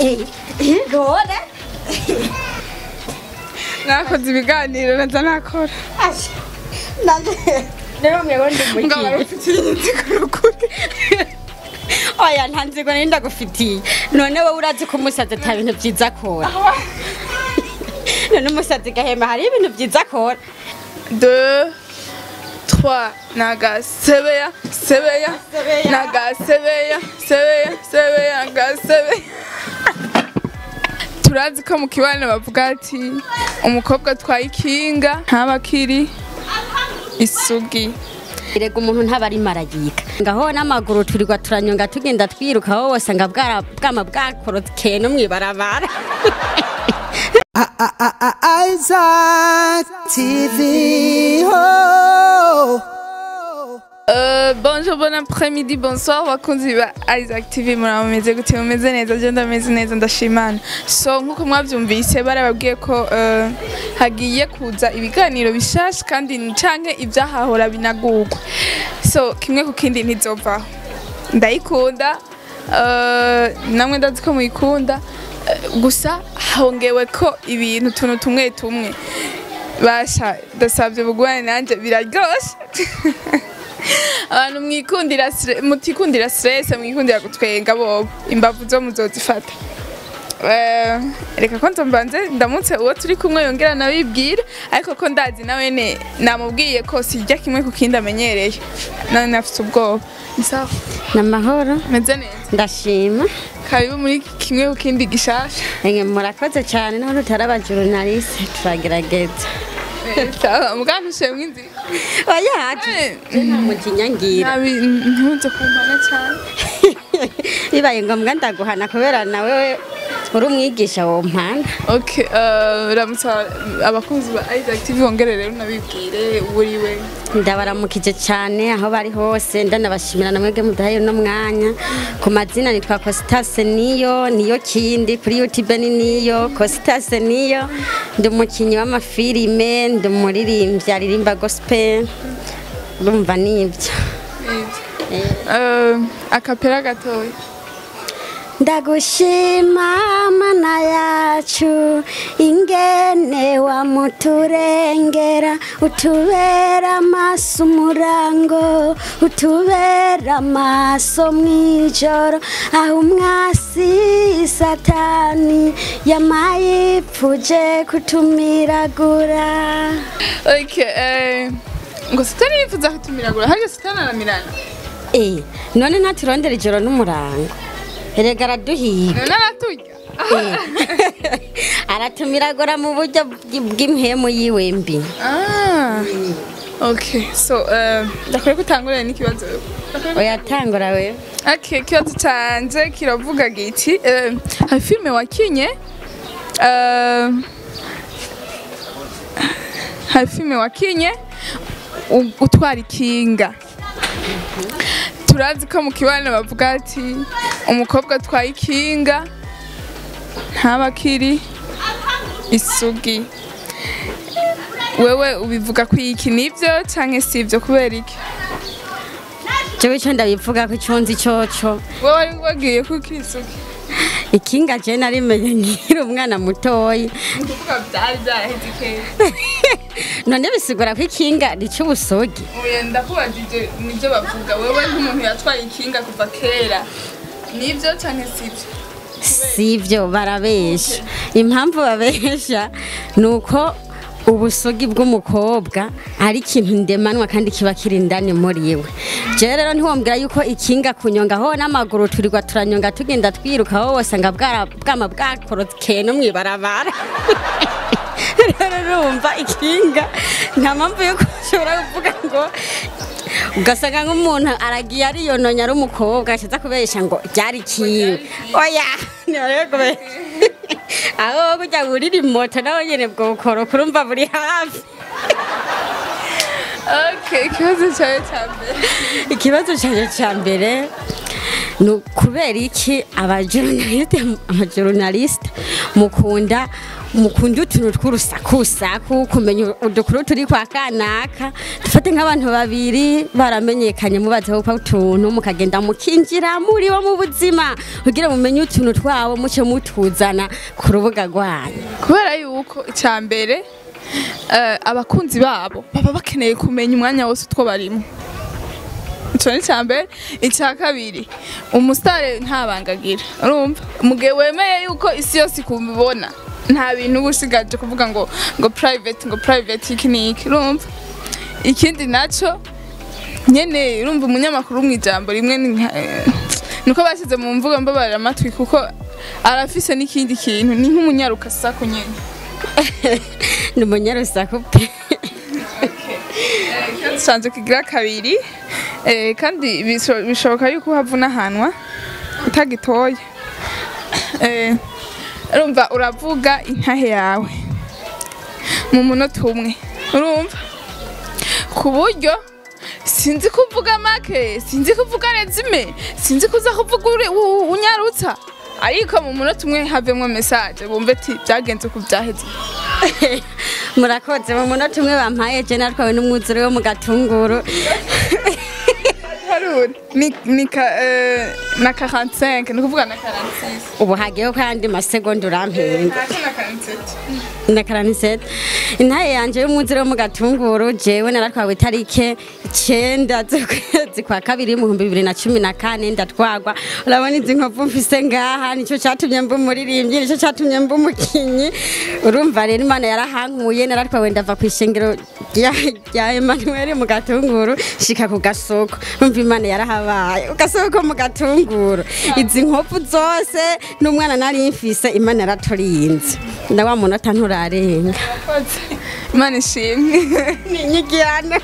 none nakoze ibiganiro naza nakora rero mwebwe ndi mugabo mukiye ufitiye inziguro kuri oya nta nzigo nari ndagufitiye none wowe urazi ko umusazi ata bintu byiza akora none umusazi gahema hari ibintu byiza akora deux trois naga sebeya sebeya Sebeya. naga sebeya sebeya sebeya naga sebeya turazi ko mu kibaniro bavuga ati umukobwa atwaye ikinga ntaba akiri isugi erega umuntu ntaba ari maragika ngaho n'amaguru turirwa turanyonga tugenda twiruka aho wose nga bwara bwama bwakorokeye no mwibarabara Isaac TV. Oh. Euh, bonjour, bon après-midi, bonsoir, bakunzi ba Isaac TV muraba mumeze gute mumeze neza je ndameze neza ndashimana so nkuko mwavyumvise barababwiye ko euh, hagiye kuza ibiganiro bishasha kandi ni canke ivyahahora binagurwa so kimwe ku kindi ntizovaho ndayikunda euh, namwe ndazi ko muyikunda eh, gusa hongewe ko ibintu tuntu tumwe tumwe basha ndasabye bugwane nanje biraryoshe abantu mwikundira stre- mutikundira stress mwikundira gutwenga bobo imbavu zo muzozifata Eh, reka ko nzombanze ndamutse uwo turi kumwe yongera nabibwira ariko ko ndazi nawe ne namubwiye ko sijya kimwe ku kindi amenyereye nawe nafite ubwoba ni sawa namahoro meze neza ndashima karibu muri kimwe ku kindi gishasha Enge murakoze cyane naho tutari abajurnaliste turagerageza Eh, sawa muganga ushemwe inzira oya Eh, nta mutinyangira nabi ntunze kumpana cyane bibaye ngombwa ndaguhana kubera nawe uri umwigisha wo mpana Okay, uh, ramutsa abakunzi ba Isaac TV wongere rero nabibwire uriwe. ndabaramukije cyane aho bari hose ndanabashimira na mwebwe mudahaye uno mwanya ku mazina nitwa Costas niyo niyo kindi kuri YouTube ni niyo Costas niyo ndi umukinnyi w'amafilime ndi umuririmbyi aririmba gospel urumva nibyo Uh, akapera gatoya. ndagushima mana yacu ingene wamuturengera utubera amaso umurango utubera amaso mw'ijoro aho umwasi satani yamayipfuje kutumiragura Okay, eh ngo sitani yifuza kutumiragura harya sitani aramirana. Eh, none ntaturondera ijoro n'umurango erega araduhiga None araturya. aratumiragura mu buryo bw'i- bw'impemu yiwe mbi Ah. Okay, so uh, ndakwiye gutangurira n'ikibazo. oyatangura we Okay, ikibazo canje kiravuga giti uh, hari filime wakinye uh, hari filime wakinye u- utwara ikinga turazi ko mu kibaniro bavuga ati umukobwa atwaye ikinga ntaba akiri isugi wewe ubivuga ko iki nivyo canke si ivyo kubera iki jewe ico ndabivuga ko ico nzi coco wewe wari wagiye ko ukiri isugi ikinga je narimenye nkiri umwana mutoyi ni ukuvuga vyari vyaraheze kera none bisigura ko ikinga rica ubusogi Oya ndakubajije nibyo bavuga wewe nk'umuntu yatwaye ikinga kuva kera nibyo canke sivyo sivyo barabesha impamvu babesha ni uko ubusogi bw'umukobwa ari ikintu ndemanwa kandi kiba kiri indani muri we jewe rero ntiwombwira yuko ikinga kunyonga ho n'amaguru turirwa turanyonga tugenda twiruka aho wose nga bwara- bwama bwakorokeye no mwibarabara rero urumva ikinga nta mpamvu yuko ushobora kuvuga ngo ugasanga nk'umuntu aragiye ariyononya ari umukobwa ashize kubesha ngo ryari kiwe oya ntibarebe kubesha aho kujya burira moto nawe nyine bwo bukoro kurumva buri hafi okay ikibazo cyawe cya mbere ikibazo cyanjye cya mbere ni kubera iki abajournaliste abajournaliste mukunda mukunda utuntu tw'urusakusaku kumenya udukuru turi kwa kanaka dufate nk'abantu babiri baramenyekanye mubazeho kwa utuntu mukagenda mukinjira muri bo mu buzima kugira mumenye utuntu twabo muce mutuzana ku rubuga rwanyu kubera yuko icya mbere eh, abakunzi babo baba bakeneye kumenya umwanya wose utwo barimo icyo ni icya mbere icya kabiri umusitari ntabangagira urumva mu gihe wemeye yuko isi yose ikubibona nta bintu uba usigaje kuvuga ngo ngo private ngo private iki n'iki urumva ikindi nacyo nyene urumva umunyamakuru mu ijambo rimwe ni nka- eh, nuko bashyize mu mvugo mbabarira amatwi kuko arafise n'ikindi kintu ni nk'umunyarukasaku nyene ni umunyarusaku pe dusanzwe kigira kabiri eh, kandi bisho- bishoboka yuko havuna ahanwa utagitoye Eh, urumva uravuga intahe yawe mu munota umwe urumva ku buryo sinzi kuvuga make sinzi kuvuga rezime sinzi kuza kuvuga uri- u- u- unyarutsa ariko mu munota umwe havemwo message bumve ati byagenze ku byaheze murakoze mu munota umwe bampaye je natwawe n'umwuzure wo mu gatunguru haruri ni ni ka eh, na 45 ni kuvuga na 46 ubu hagiyeho kandi masegonda urampinga ntacyo na 47 na karanisete intaye yanje y'umwuzure wo mu gatunguru jewe naratwawe itarike icenda z'ukwezi kwa kabiri mu bihumbi bibiri na cumi na kane ndatwagwa urabona izi nkovu mfise ngaha nico catumye mba umuririmbyi nico catumye mba umukinyi urumva rero imana yarahankuye naratwawe ndava kw'ishengero rya- rya emanuweli mu gatunguru shika ku gasoko umva imana yarahabaye ku gasoko mu gatunguru izi nkovu zose n'umwana nari mfise imana yaraturinze na wa munota nturarenga Koze. imana ishimwe ni inyigiyana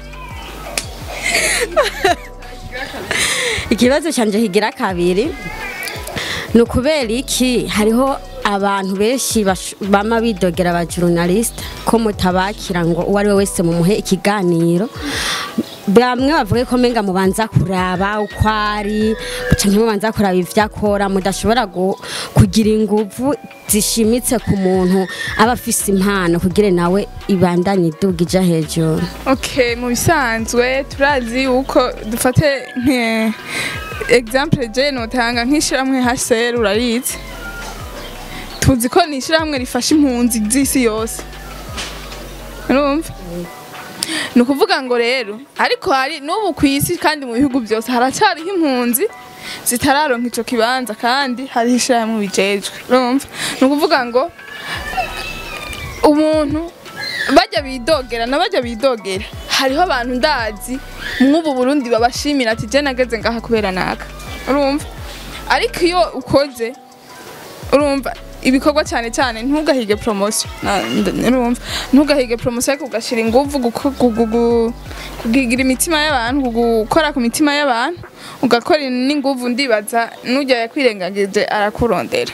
ikibazo canje kigira kabiri ni ukubera iki hariho abantu benshi bash- bama bidogera aba journaliste ko mutabakira ngo uwo ari we wese mumuhe ikiganiro bamwe bavuga ko menga mubanza kuraba uko ari canke mubanza kuraba ivyo akora mudashobora gu- kugira inguvu zishimitse ku muntu aba afise impano kugira nawe ibandanye iduga ija hejuru okay mu bisanzwe turazi yuko dufate nke example je notanga nk'ishyirahamwe HCR urarizi tuzi ko ni ishyirahamwe rifasha impunzi z'isi yose urumva ni ukuvuga ngo rero ariko hari n'ubu ku isi kandi mu bihugu byose haracyariho impunzi zitararonka ico kibanza kandi hariho ishyirahamwe bijejwe urumva ni ukuvuga ngo umuntu bajya bidogera na bajya bidogera hariho abantu ndazi mw'ubu burundi babashimira ati je nageze ngaha kubera naka urumva ariko iyo ukoze urumva ibikorwa cyane cyane ntugahige promotion Na- nd- urumva ntugahige promotion ariko ugashyira ingufu guko- gu- gu- gu- kugigira imitima y'abantu gu- gukora ku mitima y'abantu ugakora n'ingufu ndibaza n'ujya yakwirengagije arakurondera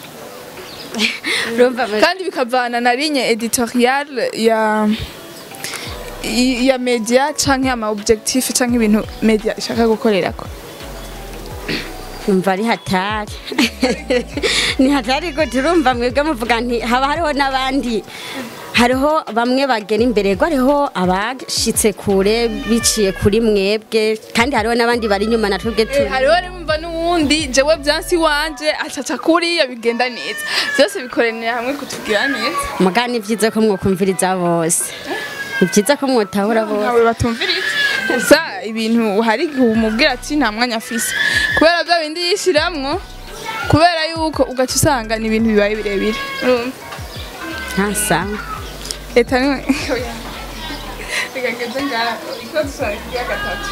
urumva kandi bikavana na ligne editoriale ya i- ya media canke ama objectif canke ibintu media ishaka gukorerako numva ari hatari ni hatari ko turumva mwebwe muvuga nti haba hariho n'abandi hariho bamwe bagera imbere ngo hariho abashitse kure biciye kuri mwebwe kandi hariho n'abandi bari inyuma na twebwe turi hariho nimba n'uwundi jewe vyansi wanje acaca kuriya bigenda neza vyose bikoranira hamwe kutugira neza muga ni byiza ko mwokumviriza bose ni byiza ko mwotahura bose ntawe batumviriza gusa ibintu hari igihe umubwira ati nta mwanya afise kubera bya bindi yishiramwo kubera yuko ugaca usanga ni ibintu bibaye birebire urumva ntasanga leta ni reka ngeze ngaha iko dusanga ikigira gatatu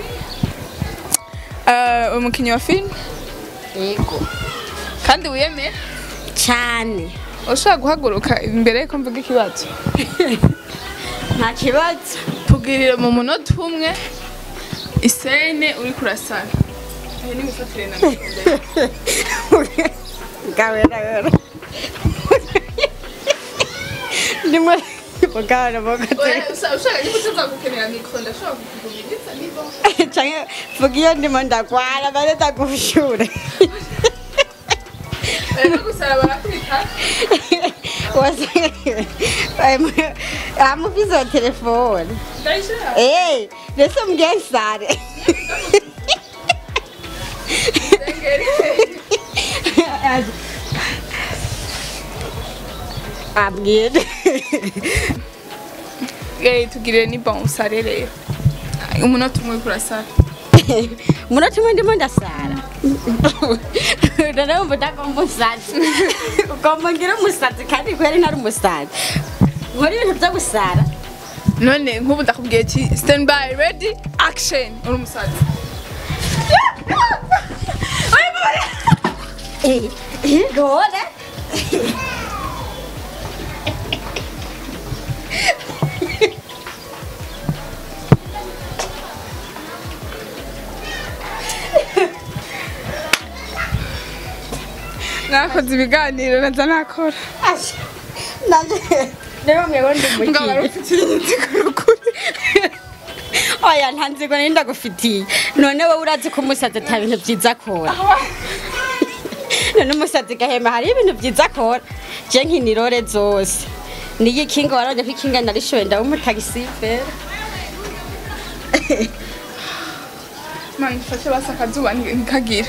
Eh, umukinnyi wa filime yego kandi wiyemera cyane ushobora guhaguruka imbere yuko mvuga ikibazo nta kibazo tubwirire mu munota umwe isene uri kurasana iyi ni gufatire na mikoro gawera gawera ndimo mugabo mugabo ushaka yuko tuzagukenera mikoro ndashobora kukugumiriza niba canke vuga iyo ndimo ndagwara bane ndagushure rero gusara barakwita amufise wa telefone ndayishira Eh, mbese mgesare abwire Eh, tugirire ni bon usare rero umunota umwe kurasara umunota umwe ndimo ndasara noneho udagomba umusatsi ugomba ngira umusatsi kandi kweri ntari umusatsi nkora ibintu byo gusara none nk'ubu ndakubwiye ki stand by ready action uri umusazi Eh, eh, none nakoze ibiganiro naza nakora Asha, nanje rero mwewe ndi ngaba mukiye rufite inziko rukuri oya nta nzigo nari ndagufitiye none wowe urazi ko umusazi ata bintu byiza akora none umusazi gahema hari ibintu byiza akora je nkinirore zose niyi kinga waranje ko ikinga narishoye ndaba umutagisifera mani mfashe basi akazuba ntikagire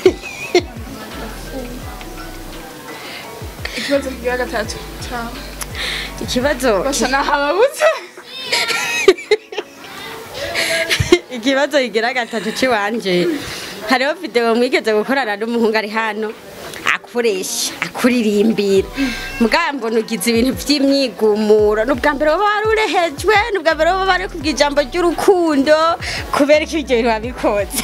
ikibazo kigira gatatu ciao ikibazo basa nahababutse ikibazo kigira gatatu ciwanje hariho video mwigeze gukorana n'umuhungu ari hano akuresha akuririmbira mugabo mbona ugize ibintu vy'imyigumuro n'ubwa mbere woba wari urehejwe n'ubwa mbere woba wari kubwa ijambo ry'urukundo kubera ko ivyo bintu wabikoze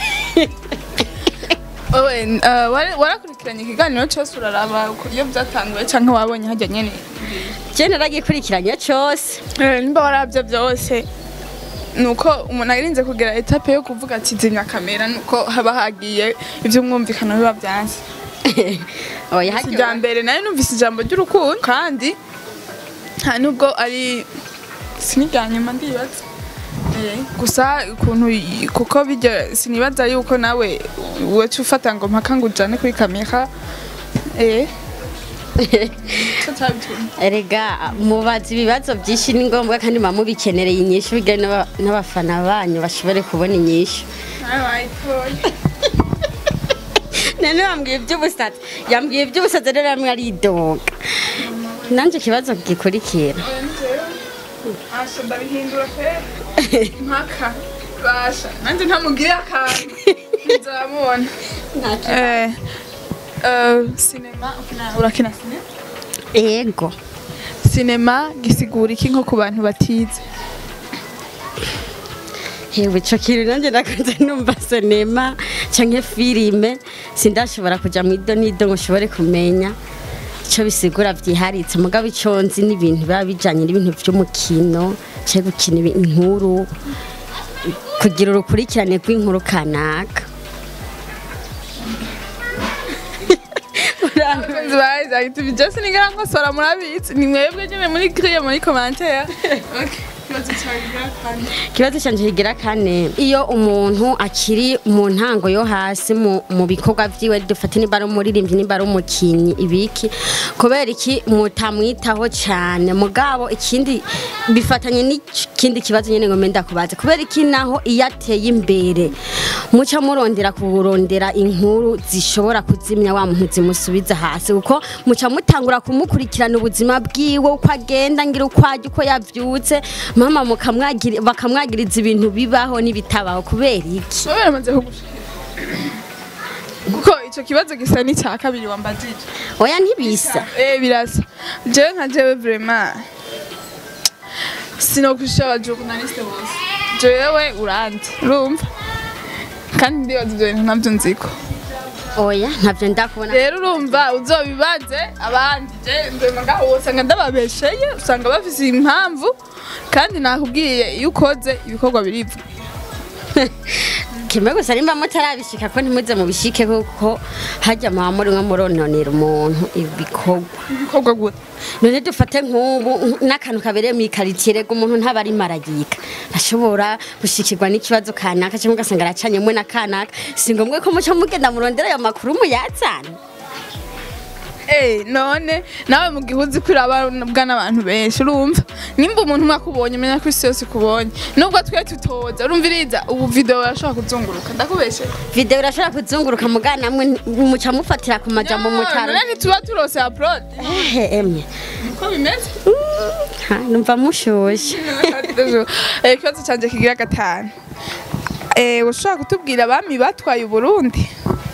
wowe eh, wari- warakurikiranye ikiganiro cyose uraraba uko- iyo byatanguye cyangwa wabonye hajya nyene je naragikurikiranye cose Eh, nimba warabyo byose nuko umuntu arinze kugera etape yo kuvuga ati zimya kamera nuko haba hagiye iby'umwumvikano biba byanze oya si irya mbere nayo numvise ijambo ry'urukundo kandi nta nubwo ari si n'irya nyuma ndibaza Eh, gusa ukuntu y- kuko bijya sinibaza yuko nawe wacu ufata ngo mpaka ngo ujane kuri kamera eh cyo cyabitumye erega mubaza ibibazo byinshi ni ngombwa kandi muba mubikenereye inyishu bijyanye n'aba- n'abafana banyu bashobore kubona inyishu nawe wayitoye none bambwiye iby'ubusazi yambwiye iby'ubusazi rero yamwe aridoga nanjye ikibazo gikurikira Asha ndabihindura pe mpaka basha nanjye ntamugire akantu nzamubona eh eh sinema ukina- urakina sinema ego sinema gisigura iki nko ku bantu batize hewe ico kintu nanjye nakunze numva sinema canke filime sindashobora kuja mu ido n'ido ngo ushobore kumenya ico bisigura vyiharitse mugabo ico nzi n'ibintu biba bijanye n'ibintu vy'umukino canke gukina ibi- inkuru kugira urukurikirane rw'inkuru kanaka abakunzi ba Isaac TV byose nigera nkosora murabizi ni mwebwe nyine muri kriye muri commentaire okay ikibazo cyawe kigira kandi ikibazo canje kigira kane iyo umuntu akiri mu ntango yo hasi mu, mu bikorwa vyiwe dufate nimba ari umuririmbyi nimba ari umukinyi ibiki kubera iki mutamwitaho cane mugabo ikindi bifatanye n'ikindi kibazo nyene ngo menda kubaza kubera iki naho iyo ateye imbere muca murondera kurondera inkuru zishobora kuzimya wa muntu zimusubiza hasi kuko muca mutangura kumukurikirana ubuzima bwiwe uko agenda ngira uko arya uko yavyutse mama mukamwagiri- bakamwagiriza ibintu bibaho n'ibitabaho kubera iki wowe baramaze kugushika kuko ico kibazo gisa n'icya kabiri wambajije oya ntibisa Eh birasa. Jewe nka jewe vraiment sinokusha aba journaliste bose. Jewe uranzi. Urumva? Kandi ndibaza ibyo bintu nabyo nziko. oya ntavyo ndakubona Rero urumva uzobibaze abandi je ndema ngaho usanga ndababesheye usanga bafise impamvu kandi nakubwiye iyo ukoze ibikorwa biriva. kimwe gusa nimba mutarabishika ko ntimuze mubishike kuko hajya muba muri nko murononera umuntu ibikorwa ibikorwa gute none dufate nk'ubu n'akantu kabereye mu ikaritsiye rega umuntu ntaba ari maragika ashobora gushikirwa n'ikibazo kanaka cyangwa ugasanga aracanyemo na kanaka si ngombwa ko muca mugenda murondera ayo makuru muyazana Eh, none nawe mu gihe uzi ko urababwa n'abantu benshi urumva nimba umuntu umwe akubonye umenya ko isi yose ikubonye nubwo twe tutoza urumviriza ubu video urashobora kuzunguruka ndakubeshe video irashobora kuzunguruka mugana namwe muca mufatira ku majambo mutaro none ntituba turose upload ehe emwe uko bimeze Ha, numva mushushe Eh, ikibazo cyanjye kigira gatanu Eh, ushobora kutubwira abami batwaye uburundi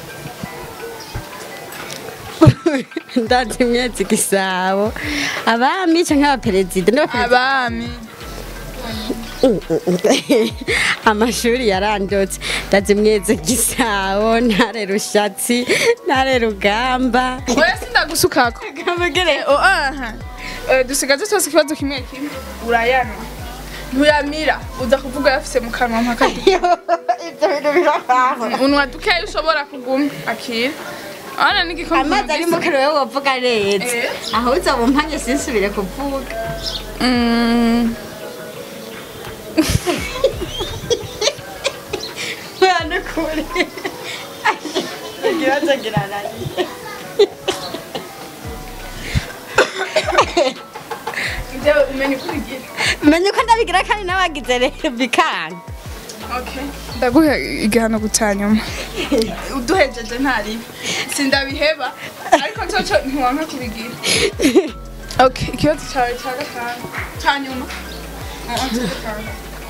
ndazi imyezi gisabo abami canke abaperezida n'abaperezida abami amashuri yarandotse ndazi imyezi gisabo ntare rushatsi ntare rugamba oya sindagusukako Oh, aha. Eh, dusigaze twose ikibazo kimwe kimwe urayana ntuyamira uza kuvuga yafise mu kanwa mpaka ibyo bintu birabaho unwa dukeya ushobora kuguma akira abana n'igikombe amazi ari mu kanwa wowe wavuga neza Eh. aho uzoba umpanye sinsubire kuvuga Mm, mwana kure ikibazo kirananiye ibyo umenye uko ubigira menye uko ndabigira kandi n'abagize rero bikanga Okay. ndaguha igihano gutanyuma uduhejeje ntaribi sindabiheba ariko cyoco ntiwanka kubigira okay ikibazo cyawe cya gatanu cya nyuma Ah, ah, cya gatanu.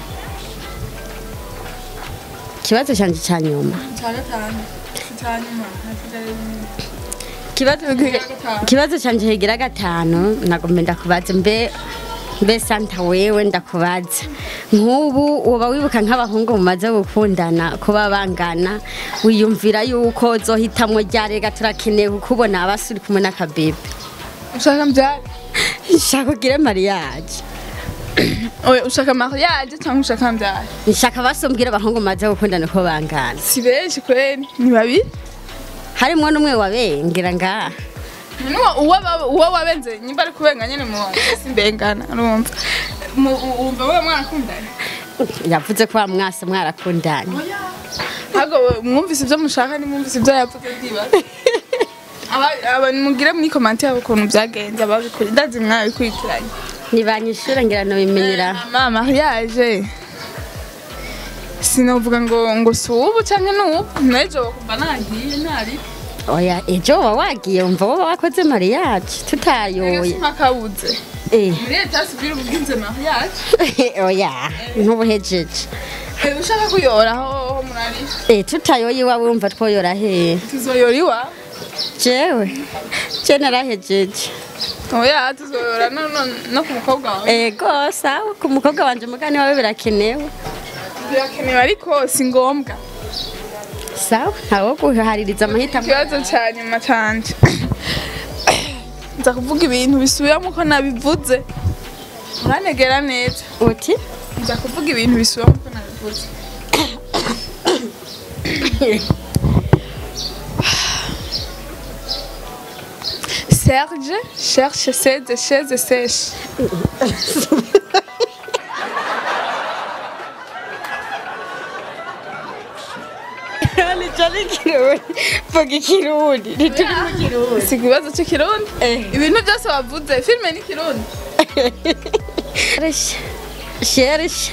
ikibazo cyanjye cya nyuma cya gatanu si cya nyuma hasigaye bimwe. ikibazo Kigira gatanu. ikibazo cyanjye kigira gatanu nagomba ndakubaza mbe mbe santa wewe ndakubaza nk'ubu uba wibuka nk'abahungu mumaze gukundana kuba bangana wiyumvira yuko zohitamwo ryarega turakeneye kukubona abasuri kumwe n'akabebe ushaka mbyari nshaka ugire mariage oya ushaka mariage cyangwa ushaka mbyari nshaka basumbwira abahungu mumaze gukundana uko bangana si benshi kweli ni babiri harimwo n'umwe wabengera ngaha Nuwa uwo baba- uwo wabenze nyimba ari kubenga nyene mu simbengana urumva Mu- u- wumva wewe mwarakundanye yavuze ko bamwase mwarakundanye ahubwo mwumvise ibyo mushaka nimwumvise ibyo yavuze ndibaza Aba- aba mugire muri komante yabo ukuntu byagenze ababikuri ndazi mwabikurikiranye ntibanyishura ngira nobimenyera mama mariage sinovuga ngo ngo si ubu canke n'ubu n'ejo bakumva nagiye ntari oya ejo uba wagiye wumva woba wakoze mariage tutayoye mpakabuze Eh, muri leta sibwira ubwinze mariage oya ntubuhejeje Eh, ushaka kuyora ho murari Eh, tutayoye iwawe wumva twoyora hehe tuzoyora iwawe jewe je narahejeje oya tuzoyora no, no, no ku mukobwa wawe ego sawa ku mukobwa wanje mugani wawe birakenewe birakenewe ariko si ngombwa sawa ntawo guhaririza amahitamo ikibazo cya nyuma canje nza kuvuga ibintu bisubiramo uko nabivuze uranegera neza uti nza kuvuga ibintu bisubiramo uko nabivuze Serge cherche ses chaises sèches. nico ni kirundi vuga ikirundi ntituri mu kirundi Si ikibazo cy'ikirundi? Eh. Ibintu byose wavuze, filime ni kirundi. Sherisha. Sherisha.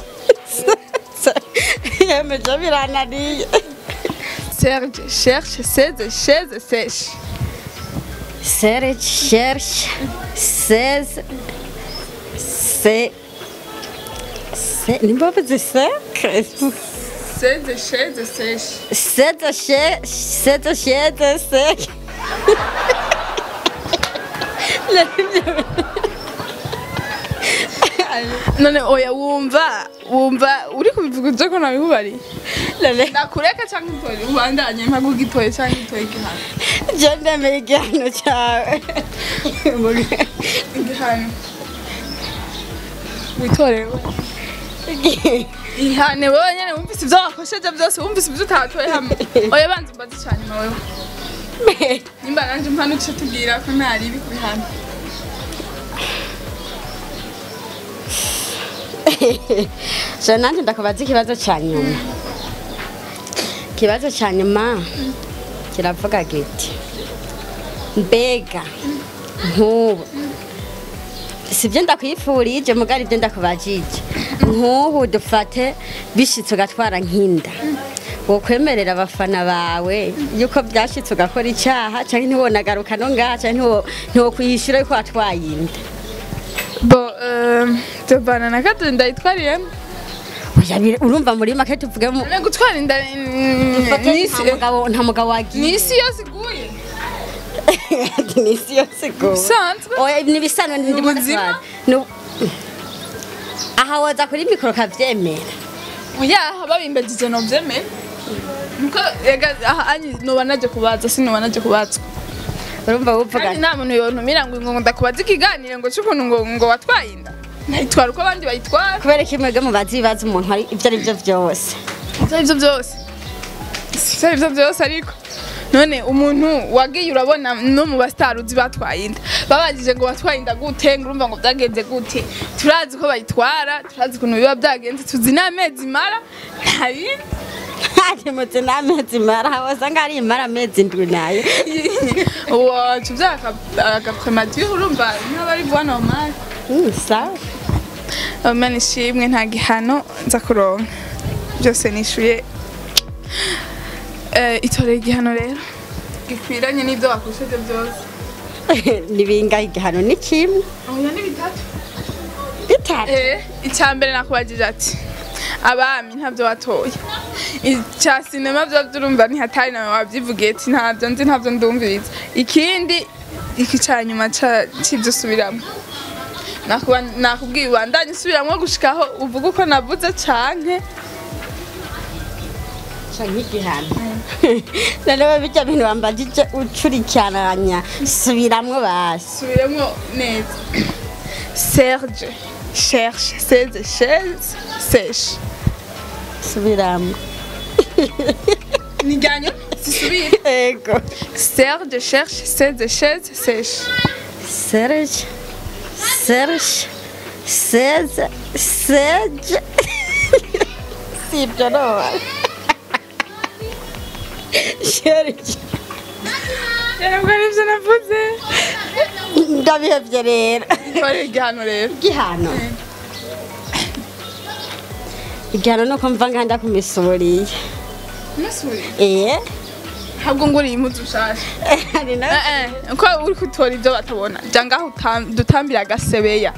Yemeje birananiye. Serge cherche ses chaises sèches. Serge cherche 16 c'est c'est nimba bavuze sec Ses chaises sèches. c'est che c'est che sec none oya wumva wumva uri kubivuga uje ko nabihubariye Lele ndakureka cyangwa itoye ubandanye mpaga ugitoye cyangwa itoye igihano je ndemeye igihano cyawe igihano witorere ihane wowe nyene wumvise ivyo wakosheje byose wumvise ivyo utatoye hamwe oya banza umbaze cyane wewe nimba nanje mpano uce tubwira ko ntari ibi kubihana so nanjye ndakubaza ikibazo cya nyuma ikibazo cya nyuma kiravuga giti mbega nk'ubu sibyo ndakwifurije mugari ibyo ndakubajije nk'ubu dufate bishitse ugatwara nk'inda wokwemerera abafana bawe yuko byashitse ugakora icyaha cyangwa ntiwonagaruka no ngaha cyangwa ntiwokwishyura yuko watwaye inda bo tuvana na katatu ndayitwariyemo Oya, bire- urumva muri make tuvuge mu none gutwara inda Ufate n'isi nta mugabo nta mugabo wagiye n'isi yose iguye ni isi yose go bisanzwe oya ni bisanzwe ndi ubuzima? aha woza kuri mikoro kavyemera oya babimbejeje novyemera nuko ega aha anyi noba naje kubaza sinoba naje kubazwa urumva wuvuga kandi nta muntu yontumira ngo ngo ndakubaza ikiganiro ngo c'ukuntu ngo ngo watwaye inda nayitwara uko abandi bayitwara kubera ko imwebwe mubaza ibibazo umuntu ari ibyo ari byo byose ivyo arivyo vyose ivyo arivyo vyose ariko none umuntu wagiye urabona no mu basitari uzi batwaye inda babajije ngo watwaye inda gute ngo urumva ngo byagenze gute turazi ko bayitwara turazi ukuntu biba byagenze tuzi n'amezi imara nta bindi ntarimutse n'amezi mara wasanga ari imara amezi ndwi nayo wacu byaka agapremature urumva nk'aba ari vuba normal Mm, sawa Imana ishimwe nta gihano nza kuronka byose nishuye Eh, itoreye igihano rero gikwiranye n'ibyo wakoresheje byose ni bingahe igihano ni kimwe oya ni bitatu bitatu Eh, icya mbere nakubagije ati abami ntabyo watoye icya sinema byo byurumva ntihatari nawe wabyivugiye ati ntabyo nzi ntabyo ndumviriza ikindi iki cya nyuma ca- c'ibyo usubiramo Nakuba- nakubwiye ubandanye usubiramo gushikaho uvuga uko navuze canke ca nk'igihano noneho bijya bintu bambajije ucurikiranya subiramwo basi subiremo neza serge cherche seze chaise sèche subiramwo nijyanyo zisubire ego serge cherche seze chaise sèche Serge, Serge, Serge, Serge. si ibyo no Serge. ntabwo aribyo navuze Ndabihevye rero. twari igihano rero Igihano. Igihano nuko mva nganda kumisuriye. Nasuri. Eh? ntabwo nguriye impuzu ushasha Hari na Eh, eh, uko uri kutora ibyo batabona jya ngaho utam- dutambire agasebeya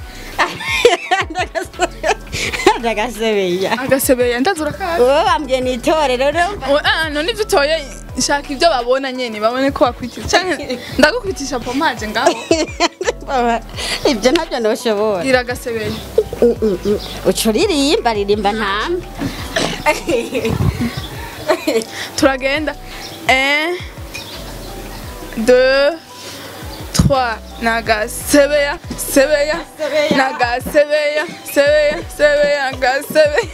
ndagasebeya. agasebeya ndazi urakazi Uwo bambwiye ni itorero rero. Oh, eh, none ibyo utoye shaka ibyo babona nyene babone ko wakwitisha canke ndagukwitisha pomaje ngaho Ibyo ntabyo ntushobora. gira agasebeya uca uririmba ririmba ntamba turagenda un deux trois nagasebeya sebeya Sebeya. nagasebeya sebeya sebeya nagasebeya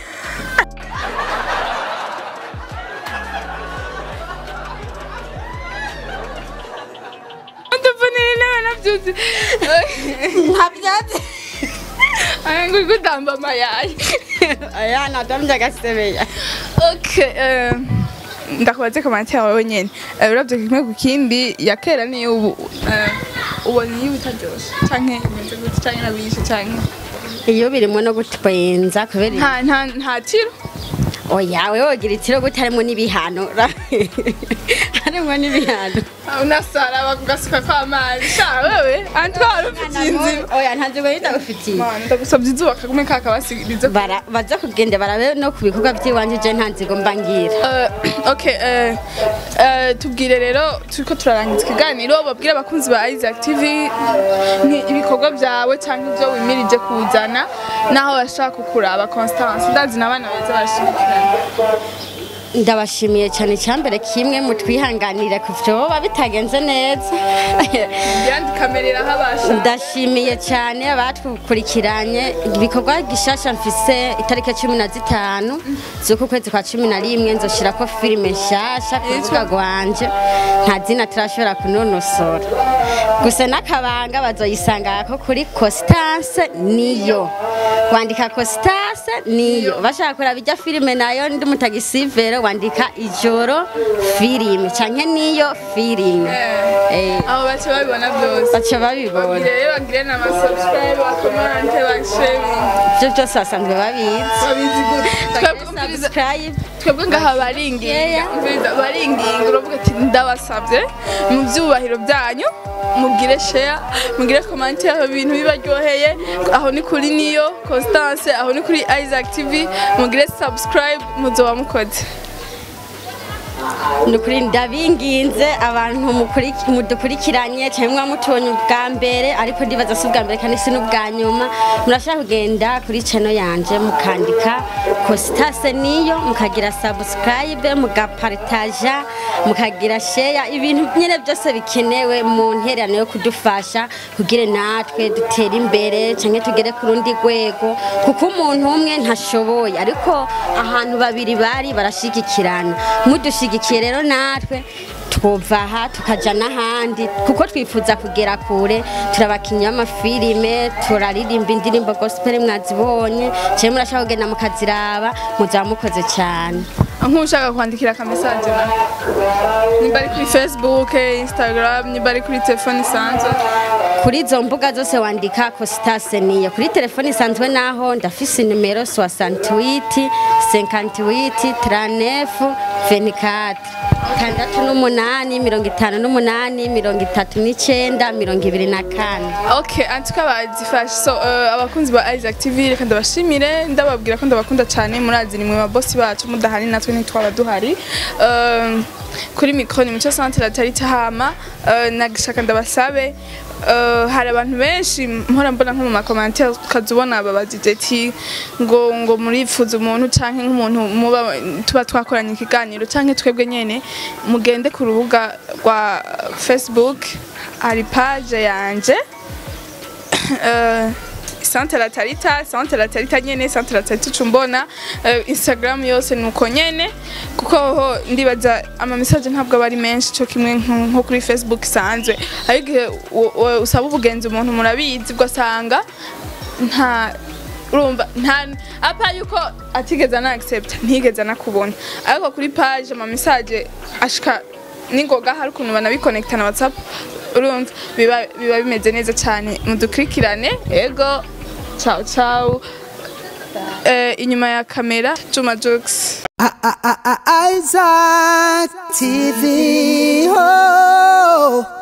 ndavunira intebe nabyuzi ntabyatsi aya nguri gutamba amayayi aya nadamye agasebeya Okay, eh, ndakubaze komante yawe nyene Eh, uravye kimwe ku kindi ya kera niyo ubu eh, ubona iyo bitaryoshe canke imeze gute canke nabishe canke iyo birimo no gutwenza kubera nta nta nta tiro oya we wogira itiro gute harimo n'ibihano harimo n'ibihano Ah, unasara bakugasuka kw'amazi sha wewe antwara ufitiye inzira oya ntabyo ngo ndagufitiye Mana, ndagusabye izuba kagume kakabasiriza bara baza kugenda barabe no ku bikorwa by'iwanje je nta nzigo mba ngira Uh, okay, uh, uh, tubwire rero turiko turarangiza ikiganiro babwire abakunzi ba Isaac TV ni ibikorwa byawe cyangwa ibyo wimirije kuzana naho bashaka kukuraba Constance ndazi n'abana beza bashimikirana ndabashimiye cyane icyambere kimwe mutwihanganire ku byoba bitagenze neza yandi kamera irahabasha ndashimiye cyane abatukurikiranye ibikorwa gishasha mfise itariki cumi na zitanu z'uku kwezi kwa cumi na rimwe nzoshira ko filime nshasha ku rubuga rwanje nta zina turashobora kunonosora gusa n'akabanga bazoyisanga ko kuri constance niyo wandika constance niyo bashaka kuraba ijya filime nayo ndi mutagisivero wandika ijoro filime canke niyo filime Eh, abo bace babibona byose baca babibona bagire rero bagire na subscribe bakomante basharing ibyo byose basanzwe babizi babizi gute twebwe Bagire umviriza subscribe twebwe ngaha baringinga Yeah. umviriza baringinga uravuga ati ndabasabye mu byubahiro byanyu mugire share mugire comment aho ibintu bibaryoheye aho ni kuri niyo constance aho ni kuri isaac tv mugire subscribe muzoba mukoze ni ukuri ndabinginze abantu mukuri- mudukurikiranye cyangwa mutubonye ubwa mbere ariko ndibaza si ubwa mbere kandi si n'ubwa nyuma murashaka kugenda kuri channel yanje mukandika kositase niyo mukagira subscribe mugaparitaja mukagira share ibintu nyine byose bikenewe mu ntererano yo kudufasha kugira natwe dutere imbere cyangwa tugere ku rundi rwego kuko umuntu umwe ntashoboye ariko ahantu babiri bari barashigikirana mudushigikiye rero natwe twumva aha tukaja n'ahandi kuko twifuza kugera kure turabakinnyi b'amafilime turaririmba indirimbo gospel mwazibonye cyangwa murashaka kugenda mukaziraba muzaba mukoze cyane nk'ushaka kwandikira aka message na nimba ari kuri facebook instagram nimba ari kuri telefone isanzwe kuri izo mbuga zose wandika kositase niyo kuri telefone isanzwe naho ndafise nimero 68 58 39 24 tandatu n'umunani mirongo itanu n'umunani mirongo itatu n'icyenda mirongo ibiri na kane Okay, antuka bazifashe. So, uh, abakunzi ba Isaac TV reka ndabashimire ndababwira ko ndabakunda cyane murazi ni mwe babosi bacu mudahari natwe ntitwaba duhari. Um, kuri mikro ni mucyo centre la tarita hama uh, nagishaka ndabasabe Uh, hari abantu benshi mpora mbona nko mu makomantere ukazubona babazije ati ngo ngo murifuza umuntu canke nk'umuntu muba tuba twakoranye ikiganiro canke twebwe nyene mugende ku rubuga rwa Facebook hari page yanje uh, Sante la Tarita, Sante la Tarita nyene, Sante la Tarita ucumbona, uh, Instagram yose nuko nyene, kuko ho ndibaza ama message ntabwo aba ari menshi cyo kimwe nko nko kuri Facebook isanzwe. Ariko igihe u- u- usaba ubugenzi umuntu murabizi ugasanga nta urumva nta apa yuko atigeze ana accept ntigeze anakubona ariko kuri page ama message ashika ningoga hari ukuntu banabikonekta na whatsapp urumva biba biba bimeze neza cyane mudukurikirane ego ciao ciao eh, inyuma ya kamera Juma Jokes I- I- I- I- Isaac TV. Oh.